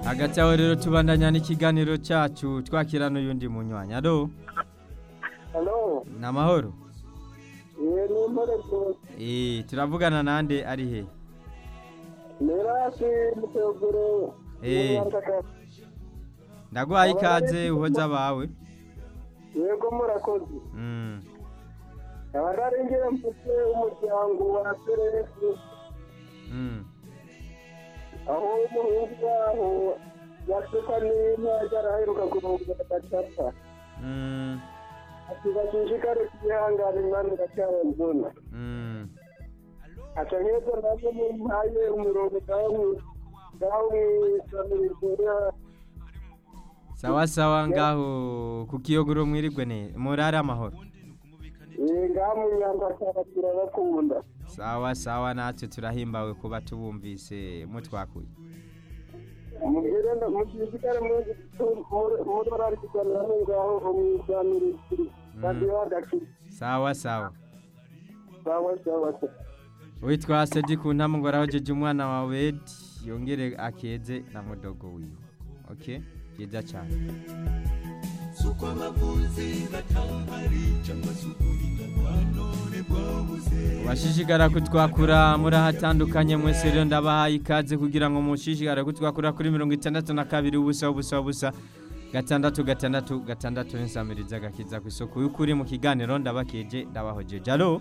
hagati aho rero tubandanya n'ikiganiro cyacu twakira n'uyundi munywanyi alo halo ni amahoro ye ni impore rwose Eh, turavugana nande ari he mirasi muteguro Eh. ndaguhaye ikaze uhoza abawe yego murakoze Mm, abararengera mfite umuryango wa seresi mm. aho umuhungu waho yasuka n'inka yaraheruka kurunga agacapa Mm, ati bashishikare kuyihangana imana iracyarambona mm. aca nk'ejo nabwo mumpaye umurongo ngaho mwi- ngaho mwisamirikurira sawa sawa ngaho ku kiyogoro mwirigwe ne murare amahoro ngaho munyandakara turabakunda sawa sawa natwe turahimbawe kuba tubumvise mutwakuye mubwire mushishikare mudorari kuganira ngaho mwisamirikiri radiyo agakiri sawa sawa sawa sawa sawa witwa sedi ku ntamu ngo arahojeje umwana wa wedi yongere akeze na mudogo wiwe okay byiza cyane washishikara kutwakura muri ahatandukanye mwese rero ndabahaye ikaze kugira ngo mushishikare kutwakura kuri mirongo itandatu na kabiri ubusa ubusa ubusa gatandatu gatandatu gatandatu n'insamiriza gakiza ku isoko y'ukuri mu kiganiro ndabakeje ndabahojeje alo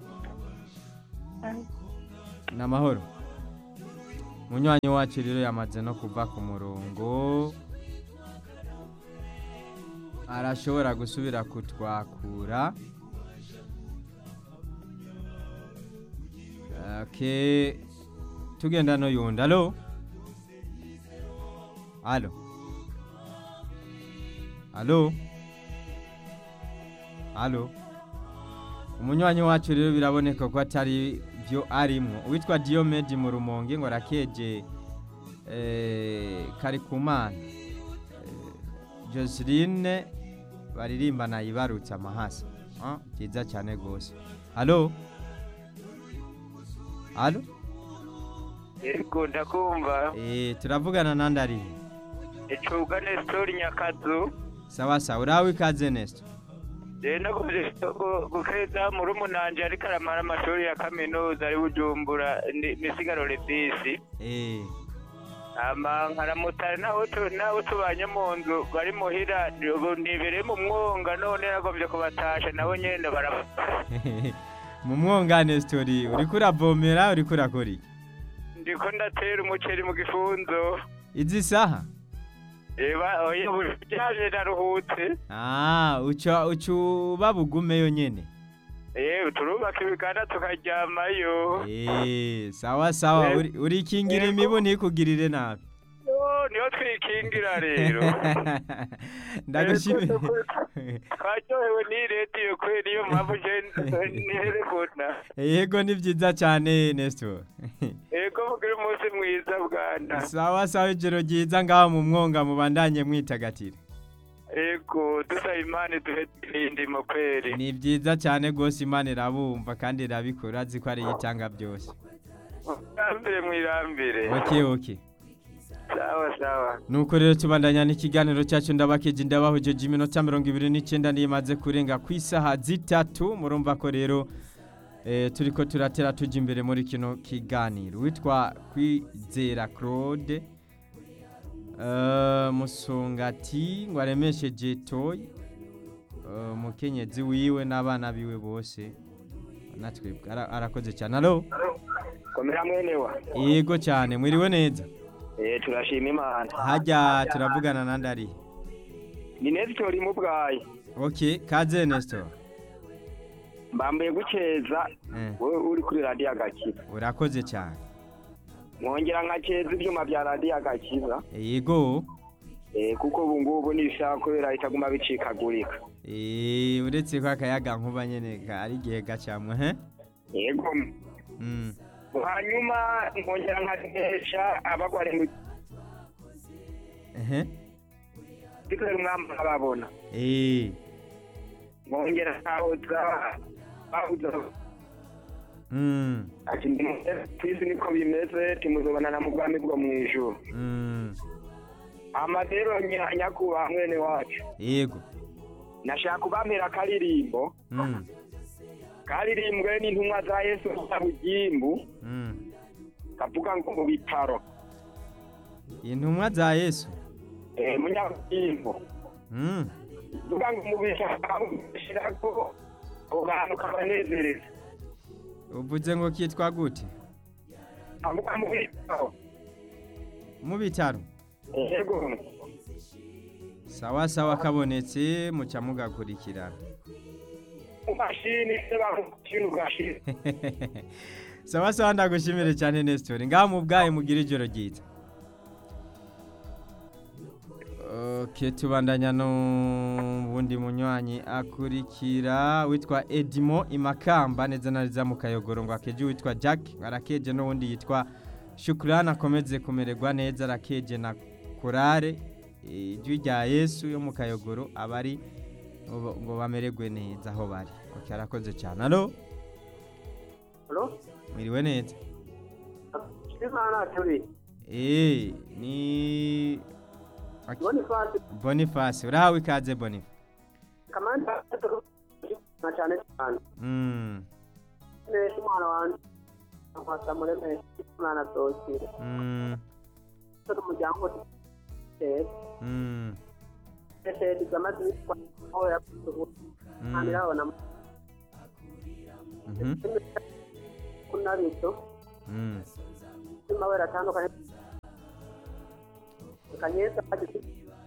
ni amahoro munywanyi wacu rero yamaze no kuva ku murongo arashobora gusubira kutwakura okay. tugenda no yundi alo alo alo alo umunywanyi wacu rero biraboneka ko atari byo arimo uwitwa Diomede mu rumonge ngo arakeje eh, Karikumana eh, Joseline baririmba nayibarutse amahasa ah byiza cyane gose alo alo yego ndakumva eh turavugana nandi ari icubwa nesitori nyakazu sawa sawa urawe ikaze Nesto rero nakomeje gukeza muri umunanje ariko aramara amashuri ya kaminuza ari bujumbura ni- misigaro rebisi eh ama nkaramutara naho tu- naho tubanye mu nzu bari muhira ubu nibereye mu mwonga none nagombye kubatasha nabo nyene bara mu mwongane story uriko uravomera uriko urakora iki ndiko ndatera umuceri mu gifunzo izi saha eba oya byaje naruhutse ah uca uca uba bugumeyo nyene yewe turubaka ibiganda tukaryamayo Eh, sawa sawa Eh, uri- urikingira yego. imibu ntikugirire nabi Yo, niho twikingira rero ndagushimiye twaryohewe n'iyi radiyo kubera iyo mpamvu je nterebona yego ni byiza cyane Nestor ego mugire umunsi mwiza bwana sawa sawa ijoro ryiza ngaho mu mwonga mubandanye mwitagatira ego dusaba imana duhe irindimo kweri ni byiza cyane rwose imana irabumva kandi irabikora azi ko ari itanga byose mwirambire mwirambire okay okay sawa sawa nuko rero tubandanya n'ikiganiro cyacu ndabakeje ndabahojeje iminota mirongo ibiri n'icyenda niyo imaze kurenga ku isaha zitatu murumva ko rero eh, turiko turatera tujya imbere muri kino kiganiro witwa kwizera claude eh, musongati ngo aremesheje toyi eh, umukenyezi wiwe n'abana biwe bose natwebwe ara- arakoze cyane alo komera mwenewa yego cyane mwiriwe neza eh turashima imana hajya turavugana nandi arihe ni nesitori mubwayi ok kaze nestor mbambuye gukeza Eh, wowe uri kuri radiyo agakiza urakoze cyane mwongera nkakeza ibyuma bya radiyo agakiza yego eh kuko ubu ngubu nibishaka kubera bitaguma bicikagurika Eh, uretse ko akayaga nkuba nyene ka- ari igihe gacamwe he yego Mm, hanyuma nkongera nkakesha abagwari mu ehe gikorera umwami ababona Eh, nkongera nkahoza bahuza mm, ati ndi ku isi niko bimeze timuzobana na mu bwami bwo mu ijuru mm. amadero nya- nyakubahwa mwene wacu yego nashaka kubamera akaririmbo mm. karirimbwe n'intumwa za yesu bugimbu Mm. kavuga ngo mu bitaro intumwa za yesu eh, munyabugimbu mm. vuga ngo mu bitaro shirako abo bantu kabanezereza uvuze ngo kitwa gute avuga mu bitaro mu bitaro yego sawa sawa kabonetse muca mugakurikirana mu mashini se bamushini ugashira sawa sawa ndagushimire cyane Nestor ngaha mu bwayi mugira ijoro ryiza Okay, tubandanya n'ubundi munywanyi akurikira witwa Edimo Imakamba neza na neza mu kayogoro ngo akeje witwa Jack arakeje n'ubundi yitwa Shukrana akomeze kumererwa neza arakeje na Korare ijwi rya Yesu yo mu kayogoro abari ngo ngo bamererwe neza aho bari okay arakoze cyane allo Halo? mwiriwe neza Imana turi. eh ni Aki- Boniface Boniface urahawe ikaze Boniface kamanda na cyane cyane. mm. Neza umwana wanjye. Nkwasa mureme umwana dosire. Mm. Turi umuryango eh Mm. ese digamazi bitwa aho yakutuhu. Mm. Amirabona Mhm. kuna bito. Mm. Mawera atandukanye. Kanyeza agiti.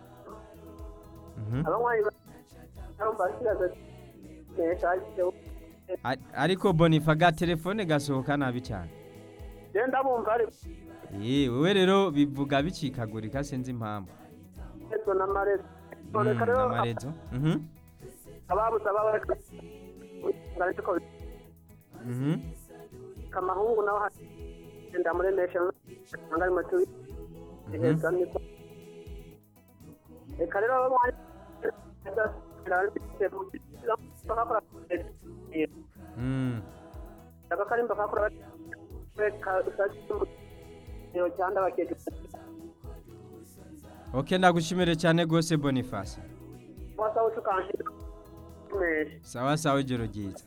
Mhm. Abanywanyi barumva kiraza. Neza agiti. Ari- ariko Boniface ga telefone gasohoka nabi cyane Genda bumva ari eh wewe rero bivuga bicikagurika sinzi impamvu ezo na marezo. Mm, Reka rero n'amarezo Mhm. ababuze ababareka ariko Mhm. kamahungu nawe hagenda muri nation angari matu iheza niko reka rero abanywanyi Mm. akarimba kakora yo cyanda bakeke Okay ndagushimire cyane gose Boniface wasa utukanje mesh sawa sawa ijoro ryiza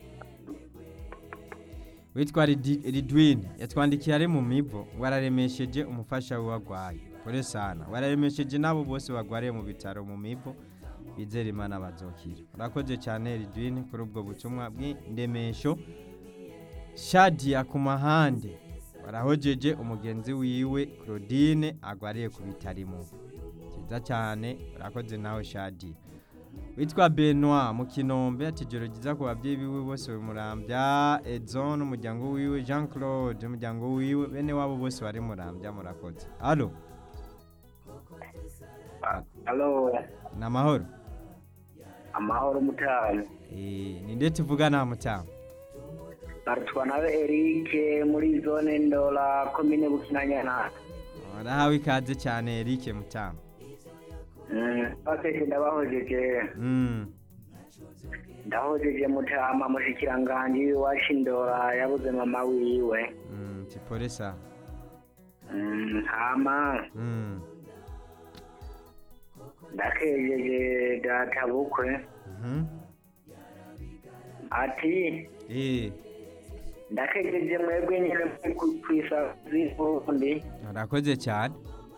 witwa Ridi- Ridwin yatwandikiye ari mu mivo wararemesheje umufasha we wagwaye kore sana wararemesheje n'abo bose bagwariye mu bitaro mu mivo bizera imana bazokira urakoze cyane Ridwin kuri ubwo butumwa bw'indemesho Shadia ku mahande warahojeje umugenzi wiwe Claudine agwariye ku bitaro mu cyiza cyane urakoze nawe Shadia witwa Benoit mu kinombe ati joro ryiza ku babyeyi biwe bose bamurambya Edson umuryango wiwe Jean Claude umuryango wiwe bene wabo bose bari murambya murakoze allo Halo, ni amahoro amahoro mutano. eh ni nde tuvugana mutamu Barutwa nawe Eric muri zone Ndola komine Bukinanyana. urahawe ikaze cyane Eric mutamu Mm, bakeke ndabahojeje. mm. Ndahojeje mutama mushikiranganji wacu Ndola yabuze mama wiwe. mm. tipore sana Mm, hama mm. ndakejeje data bukwe mhm ati eh ndakejeje mwebwe nyine kwisa z'ubundi urakoze cyane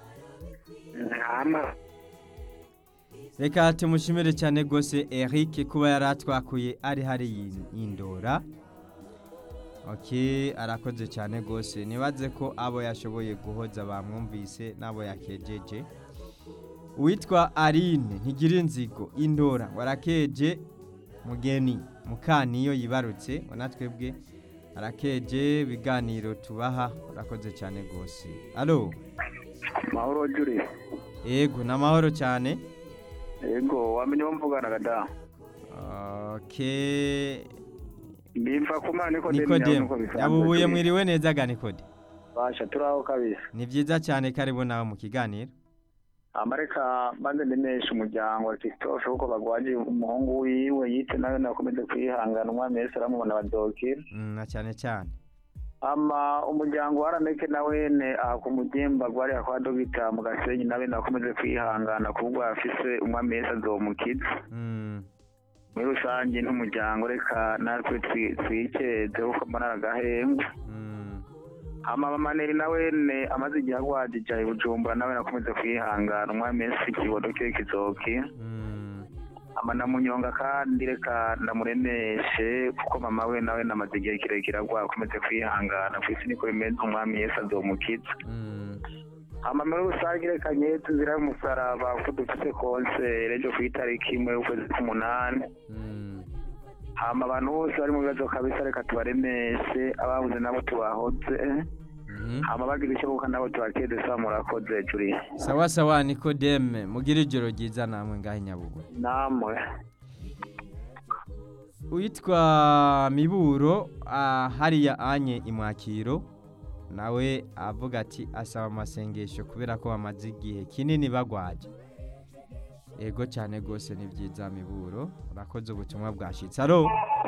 hama reka tumushimire cyane rwose Eric kuba yari atwakuye ari hari yindora ok arakoze cyane rwose nibaze ko abo yashoboye guhoza bamwumvise n'abo yakejeje uwitwa Aline ntigira inzigo indora warakeje mugeni mukaniyo yibarutse twebwe arakeje ibiganiro tubaha urakoze cyane rwose alo mahoro juri yego ni amahoro cyane yego wamenye uwo mvuganaga da Okay. mbimva ku mana niko Nikodemu. Yabubuye mwiriwe neza ga Nikode. basha turaho kabisa Ni byiza cyane karibu nawe mu kiganiro. amareka banze ndemesha umuryango wa Christophe kuko bagwaje umuhungu wiwe yite nawe nakomeze kwihangana umwami Yesu aramubona badokira Mm, na cyane cyane. ama umuryango wa raneke na wene aha ku mugimba gwari kwa dogita mu gasenyi nawe nakomeje kwihangana kubwo afise umwami yesu azomukiza Mm. muri rusange n'umuryango reka natwe twi- twikeze kuko mbona agahembwe Mm. hama mamaneri na wene amaze igihe agwajija i bujumbura nawe nakomeze kwihangana umwami yesu ikibodo kiwe kizoki Mm. ama namunyonga kandi reka ndamuremeshe kuko mama we nawe namaze igihe kirekire agwa akomeze kwihangana ku isi niko bimeze umwami yesu azomukiza Mm. hama muri rusange reka nyetse nzira y'umusaraba kuko dufise konsere ejo ku itariki imwe y'ukwezi k'umunani Mm. hama abantu bose bari mu bibazo kabisa reka tubaremeshe ababuze nabo tubahoze Mhm. hama bagira icyo buka nabo tubakede sa murakoze juri sawa sawa nikodeme mugire ijoro ryiza namwe ngaho i nyabugogo namwe uwitwa miburo ah, hariya anye imwakiro nawe avuga ati asaba amasengesho kubera ko bamaze igihe kinini bagwaje ego cyane rwose ni byiza miburo urakoze ubutumwa bwashitse aro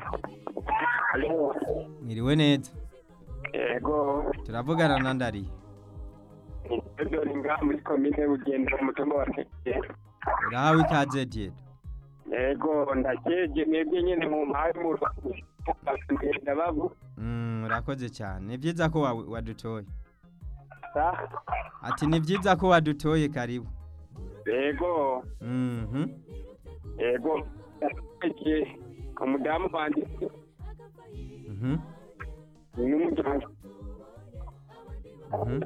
mwiriwe neza yego turavugana na ndari dore ngaha muri komine bugenda umutumba wa tekera urahawe ikaze diedo yego ndakeje mwebwe nyine mu mpahe mu ngenda babu Mm, urakoze cyane ni byiza ko wa- wadutoye sa ati ni byiza ko wadutoye karibu yego Mhm. yego ndakeje umudamu wanjye Mhm. n'umuryango Mhm.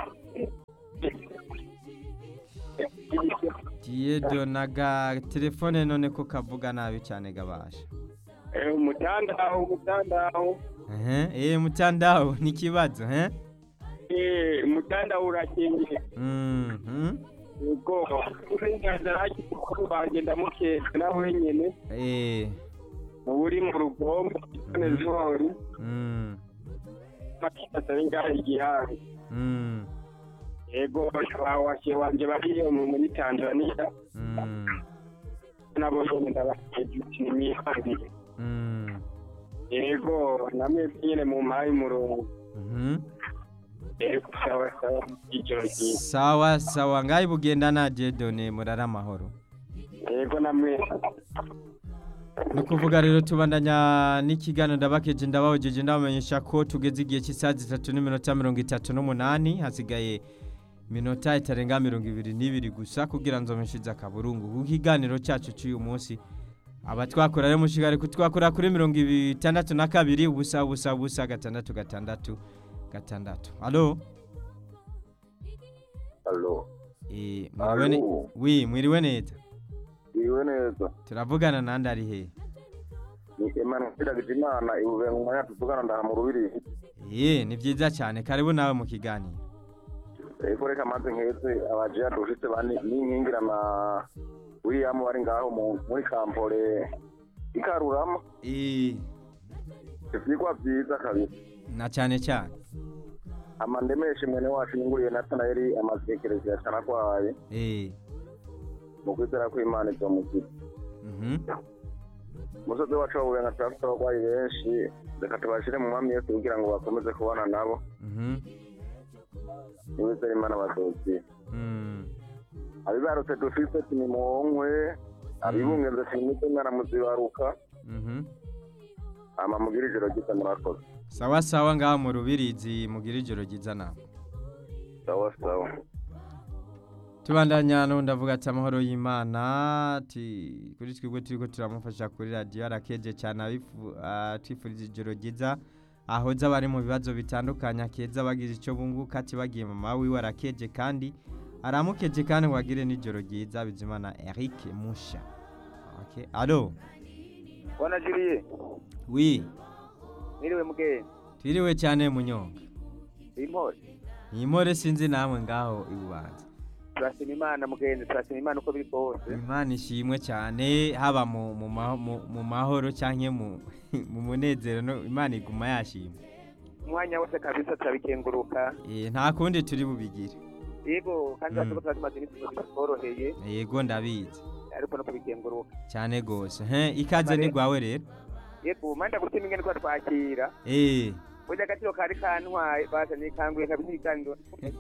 Diedo naga telefone none ko kavuga nabi cyane gabasha. Eh, umutandaho umutandaho Ehe, eh mutandao ni kibazo, eh? eh umutandaho urakingiye Mhm. yego uburenganzira bw'umukuru wanjye ndamuketse nawe nyine Eh. uri mu rugombo none zihori Mm. makitasa ngaho igihanga Mm. yego bawashe wanje bariyo mu- muri tanzania Mm. nabo nyine ndabakeje nimihangire Mm. yego namwe nyine mu mpaye umurongo Mhm. yego sawa sawa ijoro ryiza Sawa sawa ngai bugenda na Diedo ne murara amahoro. yego namwe ni ukuvuga rero tubandanya n'ikiganiro ndabakeje ndabahojeje ndabamenyesha ko tugeze igihe cy'isaha zitatu n'iminota mirongo itatu n'umunani hasigaye minota itarenga mirongo ibiri n'ibiri gusa kugira ngo nzomeshize akaburungu ku kiganiro cyacu cy'uyu munsi abatwakora rero mushigare kutwakora kuri mirongo itandatu na kabiri ubusa ubusa ubusa gatandatu gatandatu gatandatu alo Alo, Eh, mwiriwe ne- Alo. wi mwiriwe neza iriwe neza. turavugana nandi ari he Ni Emmanuel Ndagijimana ibuve mu mwanya tuvugana ndaha mu rubiri. Eh, ni byiza cyane karibu nawe mu kiganiro Eko reka maze nkeze abaje yadushitse bane n'inkingira na William wari ngaho mu muri kampore ikarurama. Eh, Ivyigwa vyiza kabisa. na cyane cyane Ama ndemeshe mwene wacu nyunguriye Nathanaeli amazekerezi yacana kwaye. Eh, Mu kwizera ko Imana izomukiza. mhm. Umusozi wacu wabuye nka turafite abarwayi benshi. Reka tubashire mu mwami Yesu kugira ngo bakomeze kubana nabo. Mhm. Niwizera Imana bazokira. Mm. abibarutse dufise tinimunkwe abibungenze sinimite mwana muzibaruka Mhm. ama mugira ijoro ryiza murakoze Sawa sawa ngaho mu rubirizi mugira ijoro ryiza nawe. sawa sawa Tubandanya no ndavuga ati amahoro y'Imana ati kuri twebwe turiko turamufasha kuri radio arakeje cyane abifu atwifuriza ijoro ryiza ahoza bari mu bibazo bitandukanye akeza bagize icyo bunguka ati bagiye mama wiwe arakeje kandi aramukeje kandi ngo agire n'ijoro ryiza bizimana Eric Musha. Okay. Allo. bona juriye Oui. mwiriwe mugenzi Twiriwe cyane munyonga. impore Nimore sinzi namwe ngaho ibubanza. turashima imana mugenzi turashima imana uko biri kose Imana ishimwe cyane haba mu mu maho- mu- mu mahoro cyangwa mu mu munezero no Imana iguma yashimwe. umwanya wose kabisa turabikenguruka Eh nta kundi turi bubigire. yego kandi Mm. urashobora tuba tumaze iminsi tuzi bitoroheye Yego ndabizi ariko no kubikenguruka cyane gose. He ikaze ni gwawe rero. yego manda gutima ingene twatwakira Eh burya agaciro kari kantwaye basa nikanguye kabisa ikiganiro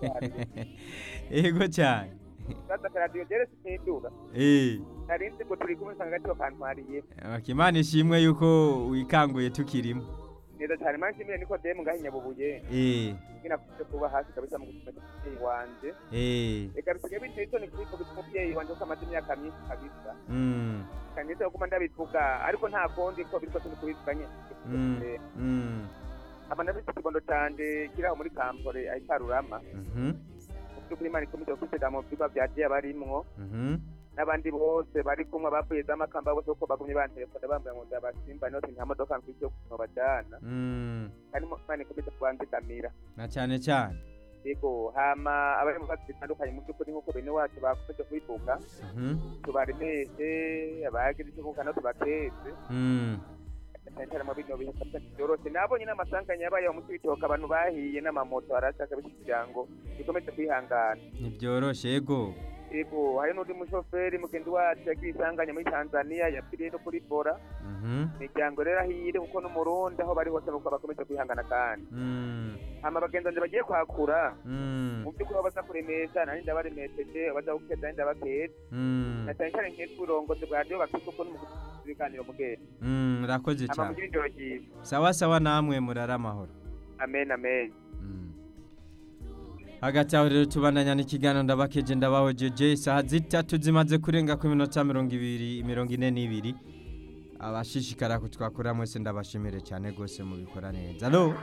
yego cyane sasa karadiyo jere sinduga eh narinzi ngo turi kumwe usanga agaciro kantwariye Imana ishimwe yuko wikanguye tukirimo neza cyane manje mire niko demu ngaho inyabubuye eh ngina kuze kuba hasi kabisa mu gusoma umubyeyi wanje eh reka bisigaye biteye isoni kubiko bituma umubyeyi wanje ko amaze imyaka myinshi kabisa mm kanyeze ko kuma ndabivuga ariko nta kundi ko biriko turi kubivuga nyene mm mm aba ndabise ikibondo canje kiri aho muri kampore aho itarurama mhm by'ukuri imana ikomeze gusega mu vyigwa vyagiye barimwo mhm n'abandi bose bari kumwe bavuye z'amakamba bose uko bagumye bantelefone bambwira ngo ndabasimba noti nta modoka mfise yo kubajana mm kandi imana ikomeze kubanzigamira na cyane cyane yego hama abari mu bibazo bitandukanye mu by'ukuri nk'uko bene wacu bakomeje kubivuga mhm tubaremeshe abagize icyo kuvuga no tubateze mm cyane cyane mu bino bihe kabisa byoroshe nabonye n'amasanganya yabaye mu cibitoke abantu bahiye n'amamoto arashaka bisa kugira ngo bikomeze kwihangana ntibyoroshe yego yego hari n'undi mushoferi mugenzi wacu yagiye isanganya muri tanzania yapfiriye no kuri bora mhm imiryango rero ahire kuko n'umurundi aho bari hose nuko bakomeze kwihangana kandi mm hama abagenzi banje bagiye kwakura mm mu by'ukuri aho baza kuremesha nani ndabaremesheje abaza gukeza nani ndabakeza mm na cyane cyane nk'uko uburongozi bwa radiyo bafite uko n'umuguzi w'ibiganiro mugenda mm urakoze hama cyane mugire ijoro ryiza sawa sawa namwe murara amahoro amen amen Mm. hagati aho rero tubandanya n'ikiganiro ndabakeje ndabahojeje isaha zitatu zimaze kurenga ku minota mirongo ibiri mirongo ine n'ibiri abashishikara kutwakura mwese ndabashimire cyane rwose mubikora neza alo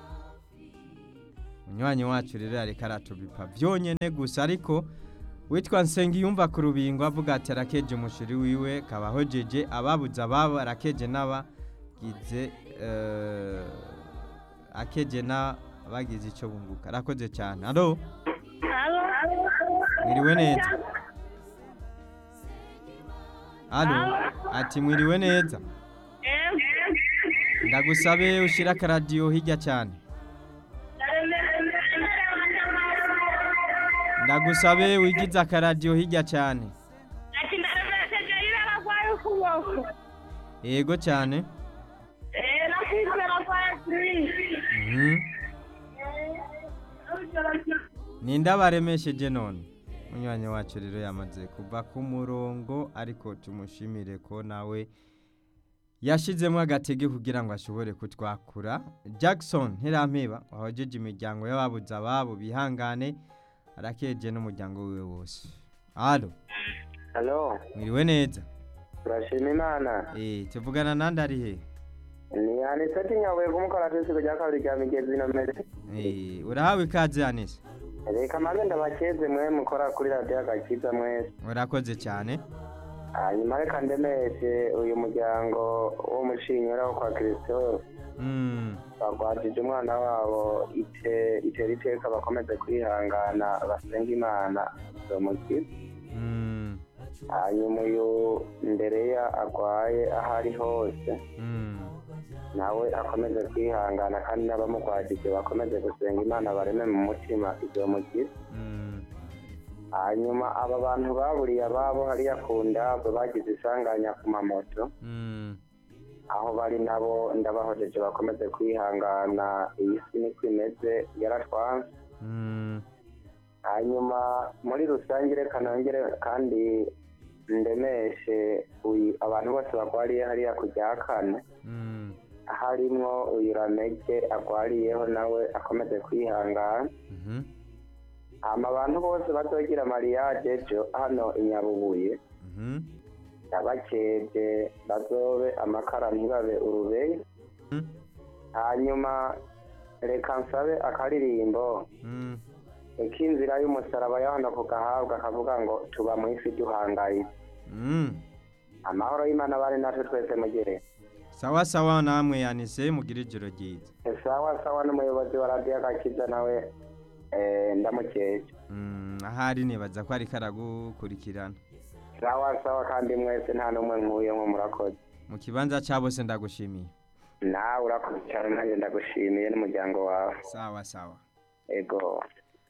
munywanyi wacu rero yareka aratubipa byonyine gusa ariko witwa nsengiyumva ku rubingo avuga ati arakeje umushiri wiwe kabahojeje ababuze ababo arakeje n'abagize eh, akeje n'abagize icyo bunguka arakoze cyane alo mwiriwe neza alo ati mwiriwe neza ndagusabe ushyire akaradiyo hirya cyane ndagusabe wigize akaradiyo hirya cyane ati ndaremerekeje yira aragwaye ukuboko yego cyane eh nakizwe aragwaye kuri Mhm. ninde abaremesheje none munywanyi wacu rero yamaze kuva ku murongo ariko tumushimire ko nawe yashizemo agatege kugira ngo ashobore kutwakura jackson ntirampeba wahojeje imiryango y'ababuze ababo bihangane arakeje n'umuryango wiwe wose alo halo mwiriwe neza turashima imana eh tuvugana nande ari he ni aniseti nyabuye kumukora kw'isigo rya kabiri rya migezi nomere eh urahawe ikaze anise reka maze ndabakeze mwe mukora kuri radiyo agakiza mwese urakoze cyane hanyuma reka ndemeshe uyu muryango w'umushinyura wo kwa kirisito mm bagwajije umwana wabo ite itera iteka bakomeze kwihangana basenga imana zomukiza mm hanyuma uyu ndereya agwaye aho ari hose mm nawe akomeze kwihangana kandi n'abamugwajije bakomeze gusenga imana bareme mu mutima izomukiza mm hanyuma aba bantu baburiye ababo hariya ku ndabwe bagize isanganya ku mamoto mm aho bari nabo ndabahojeje bakomeze kwihangana iyi si niko imeze yaratwanze mm hanyuma muri rusange reka nongere kandi ndemeshe uyu abantu bose bagwariye hariya ku rya kane mm harimwo uyu ramege agwariyeho nawe akomeze kwihangana mhm hama abantu bose bazogira mariage ejo hano i nyabubuye mhm yabakeje bazobe amakara ntibabe urubeye Mm. hanyuma reka nsabe akaririmbo mm k'inzira y'umusaraba yohana ku gahabwa akavuga ngo tuba mu isi duhangayitse mm amahoro y'imana bari natwe twese mugere sawa sawa namwe yanise mugira ijoro ryiza sawa sawa n'umuyobozi wa radiyo agakiza nawe eh, ndamukeje mm ahari nibaza ko ariko aragukurikirana sawa sawa kandi mwese nta n'umwe nkuyemo murakoze mu kibanza cya bose ndagushimiye nawe urakoze cyane nanjye ndagushimiye n'umuryango wawe sawa sawa ego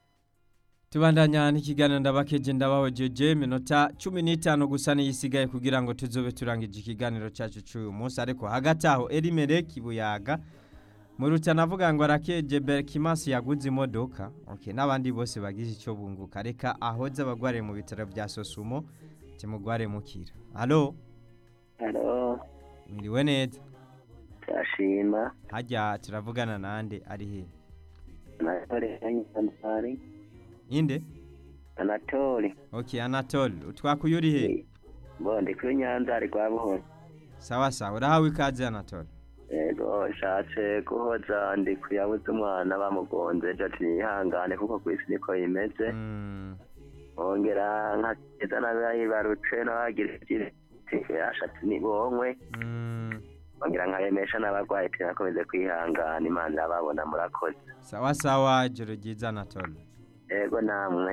tubandanya n'ikiganiro ndabakeje ndabahojeje minota cumi n'itanu gusa niyo isigaye kugira ngo tuzobe turangije ikiganiro cyacu cy'uyu munsi ariko hagati aho erimereki buyaga mu rutana avuga ngo arakeje berkimasi yaguze imodoka okay n'abandi bose bagize icyo bunguka reka ahoze abagware mu bitaro bya sosumo timugware mukira halo halo mwiriwe neza turashima hajya turavugana nande ari he anatole anatole inde anatole okay anatole utwakuye uri he bo ndi kuri nyanza ari kwa buhoro sawa sawa urahawe ikaze anatole yego nshatse guhoza ndi kuyabuze umwana bamugonze ejo ati nihangane kuko ku isi niko bimeze Mm, ongera nkageza n'abayibarutse n'abagira ashatse nibonkwe mm, ongera nkabemesha n'abarwayi ati nakomeze kwihangana imana irababona murakoze sawa sawa ijoro ryiza anatole yego namwe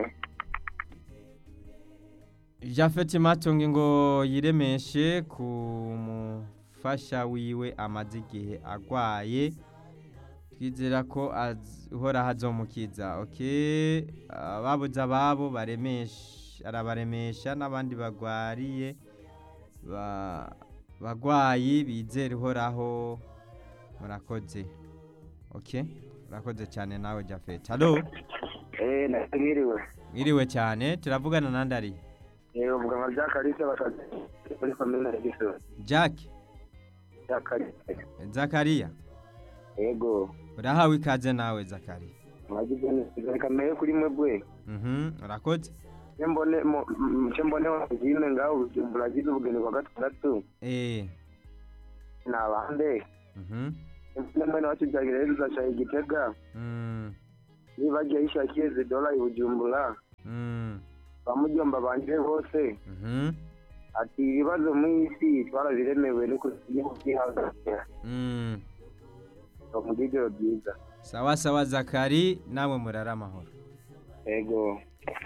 Jafeti Matungi ngo yiremeshe ku mufasha wiwe amaze igihe agwaye twizera ko az- uhoraho azomukiza okay ababuze ababo baremesha arabaremesha n'abandi bagwariye ba- bagwayi bizera uhoraho murakoze okay murakoze cyane nawe Jafeti halo eh nakiriwe mwiriwe cyane turavugana nandi ari eh uvuga nka bya kalise bakaze muri komine ya Gisozi Jack bya kalise Zakaria yego urahawe ikaze nawe Zakaria mwagize neza kameye kuri mwebwe mhm urakoze mbone mbone wagime ngaho buragize ubugeni kwa gatandatu eh ni abande mhm mbone mwene wacu byagereza cya igitega mm niba agiye yishakiye zidola i bujumbura mm bamujyomba banje bose mhm ati ibibazo mu isi twarabiremewe no kubyihanganira mm mu bw'ijoro byiza sawa sawa Zakari nawe murara amahoro yego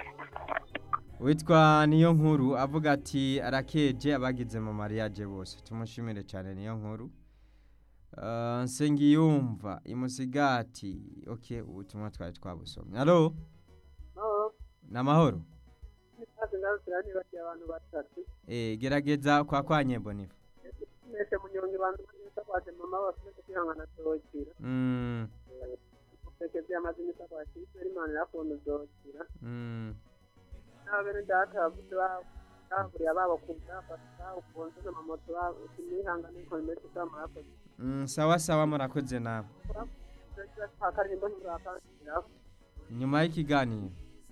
witwa niyo nkuru avuga ati arakeje abagize mu mariage bose tumushimire cyane niyo nkuru Uh, nsengiyumva imusigati okay ubutumwa twari twabusomye halo namahoro nibagiye abantu batatu eh gerageza kwa kwa nyembonifa mwese munyonge bantu baje mama bafite kwihangana tokira mm peke byamaze imisa kwakira imana irakuntu zokira mm n'abene data bavuze bahuriye ababo kumva bafite ukunze n'amamoto imihangane ko imeze cy'amarakoze Mm, sawa sawa murakoze nawe akarimbo ntirakakiraho nyuma y'ikiganiro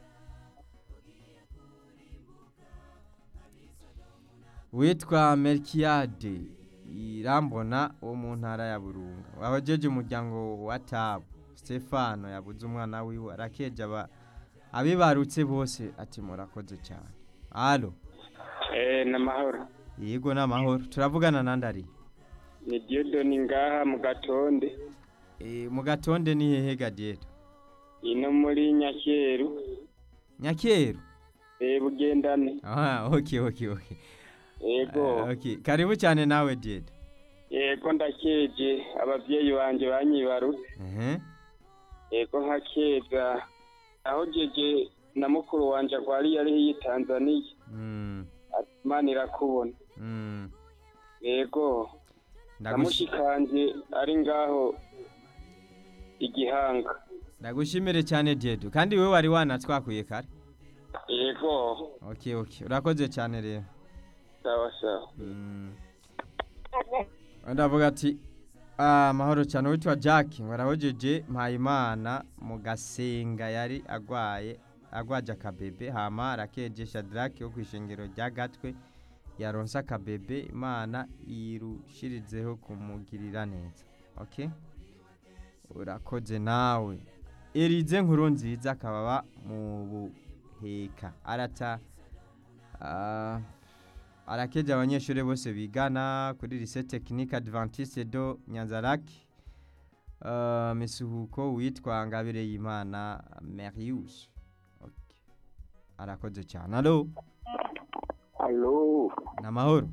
witwa melkiyade irambona wo mu ntara ya burunga wahojeje umuryango wa tabu stefano yabuze umwana wiwe arakeje aba abibarutse bose ati murakoze cyane alo Eh, namahoro. yego n'amahoro turavugana nandari Ni Diodoni ngaha mu gatonde. e, mu gatonde ni hehe gadieto Ino muri Nyakeru. nyakeru Eh, bugendane. aha okay okay okay Yego. Ah, okay karibu cyane nawe dieto Yego ndakeje abavyeyi banje banyibarutse. ehe Yego nkakeza. Aho jeje na mukuru wanje agwari yari yi Tanzania. mm. Ati Imana irakubona. mm. Yego. Ndagushi- Namushikanje ari ngaho igihanga. ndagushimire cyane dieto kandi wowe wari wanatwakuye kare Yego. okay okay urakoze cyane rero Sawa sawa. Mm. ndavuga ati ah, amahoro cyane witwa jack warahojeje mpayimana mu gasenga yari agwaye agwaje akabebe hama arakeje shadrake wo ku ishengero rya gatwe yaronse akabebe imana irushirizeho kumugirira neza okay urakoze nawe erize nkuru nziza akababa mu buheka arata ah, arakeje abanyeshuri bose bigana kuri lycée technique adventiste do nyanzaraki uh, misuhuko witwa ngabire y'imana marius okay. arakoze cyane alo alo namahoro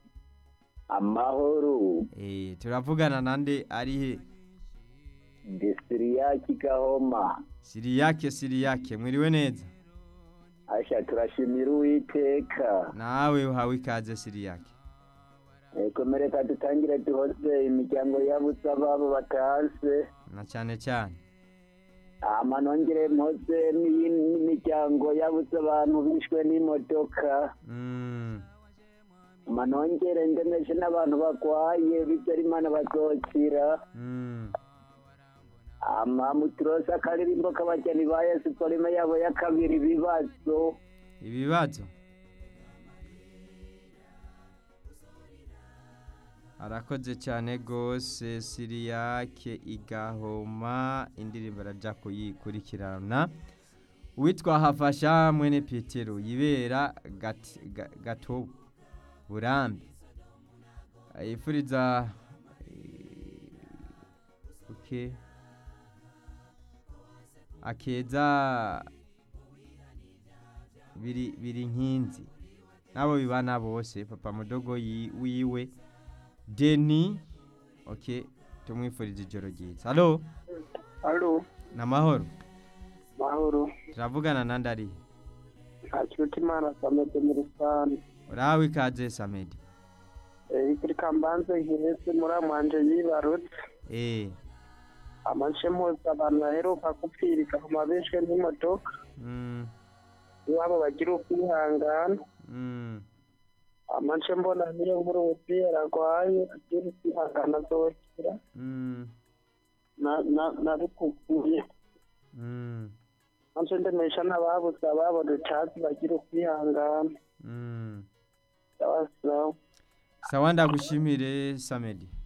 amahoro eh turavugana nande ari he desiriyaki gahoma siriyake siriyake mwiriwe neza asha turashimira uwiteka nawe uhawe ikaze siriyake komereka dutangire duhoze imiryango yabuze ababo batase na cyane cyane ama nongere mpoze n'imiryango yabuze abantu bishwe n'imodoka Mm, ama nongere ndemeshe n'abantu bagwaye bityo imana bazokira mm. ama muturose akaririmbo k'abageni ba yesu polime yabo ya kabiri ibibazo ibibazo arakoze cyane rwose siriyake igahoma indirimbo arajya kuyikurikirana uwitwa hafasha mwene petero yibera Gati- Ga- gatobo burambi yifuriza eh, okay. akeza biri biri nkinzi nabo bibana bose papa mudogo yi- wiwe deni okay tumwifuriza ijoro ryiza halo alo namahoro mahoro turavugana na ndari ntakiruta imana samede muri rusange urahawe ikaze samedi kuri kambanze nkirese muri amwanje yibarutse eh amace mpuza abantu baheruka gupfirika ku mabeshwe n'imodoka mm, iwabo bagira ukwihangana mm, amace mbona niyo nkuru umupira arwaye agira ukwihangana azokira mm, na- na- nabikukuye mm, maze ndemesha n'ababuze ababo ducazi bagira ukwihangana mm. sawa sawa sawa ndagushimire samedi